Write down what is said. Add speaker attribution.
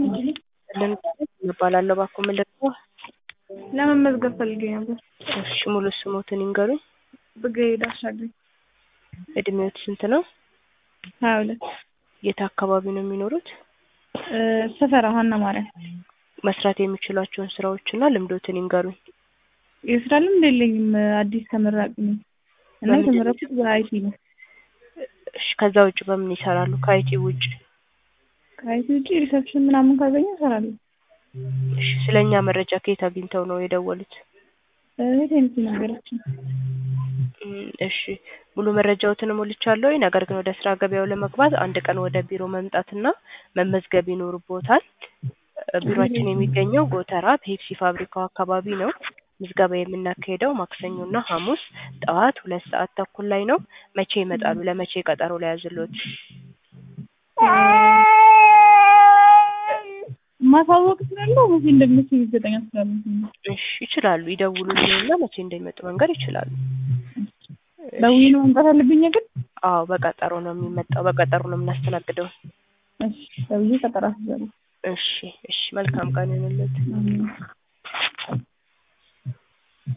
Speaker 1: እባላለሁ እባክዎ ምን ልርዳዎ?
Speaker 2: ለመመዝገብ ፈልጌ ነበር።
Speaker 1: እሺ ሙሉ ስሞትን ይንገሩኝ?
Speaker 2: ብርክሄድ አሻግሬ
Speaker 1: እድሜዎት ስንት ነው?
Speaker 2: ሀያ ሁለት
Speaker 1: የት አካባቢ ነው የሚኖሩት?
Speaker 2: ሰፈራ ሀና ማርያም
Speaker 1: መስራት የሚችሏቸውን ስራዎችና ልምዶትን ይንገሩኝ?
Speaker 2: የስራ ልምድ የለኝም አዲስ ተመራቂ ነኝ እና
Speaker 1: በምንድን ነው
Speaker 2: የተመረኩት በአይቲ ነው።
Speaker 1: እሺ ከዛ ውጭ በምን ይሰራሉ ከአይቲ ውጭ?
Speaker 2: ከአይቲ ውጭ ሪሰፕሽን ምናምን ካገኘሁ እሰራለሁ።
Speaker 1: እሺ ስለ እኛ መረጃ ከየት አግኝተው ነው የደወሉት?
Speaker 2: እህቴ ናት የነገረችኝ።
Speaker 1: እም እሺ ሙሉ መረጃዎትን ሞልቻለሁኝ ነገር ግን ወደ ስራ ገበያው ለመግባት አንድ ቀን ወደ ቢሮ መምጣትና መመዝገብ ይኖርብዎታል። ቢሮአችን የሚገኘው ጎተራ ፔፕሲ ፋብሪካው አካባቢ ነው። ምዝገባ የምናካሂደው ማክሰኞና ሐሙስ ጠዋት ሁለት ሰዓት ተኩል ላይ ነው። መቼ ይመጣሉ? ለመቼ ቀጠሮ ልያዝልዎት?
Speaker 2: ማሳወቅ እችላለሁ መቼ እንደምችል እርግጠኛ ስላልሆንኩኝ ነው።
Speaker 1: እሺ ይችላሉ ይደውሉልንና መቼ እንደሚመጡ መንገር ይችላሉ።
Speaker 2: ደውዬ ነው መምጣት ያለብኝ ግን?
Speaker 1: አዎ በቀጠሮ ነው የሚመጣው በቀጠሮ ነው የምናስተናግደው።
Speaker 2: እሺ ደውዬ ቀጠሮ አስይዛለሁ።
Speaker 1: እሺ እሺ መልካም ቀን ይሁንልዎት።
Speaker 2: አሜን።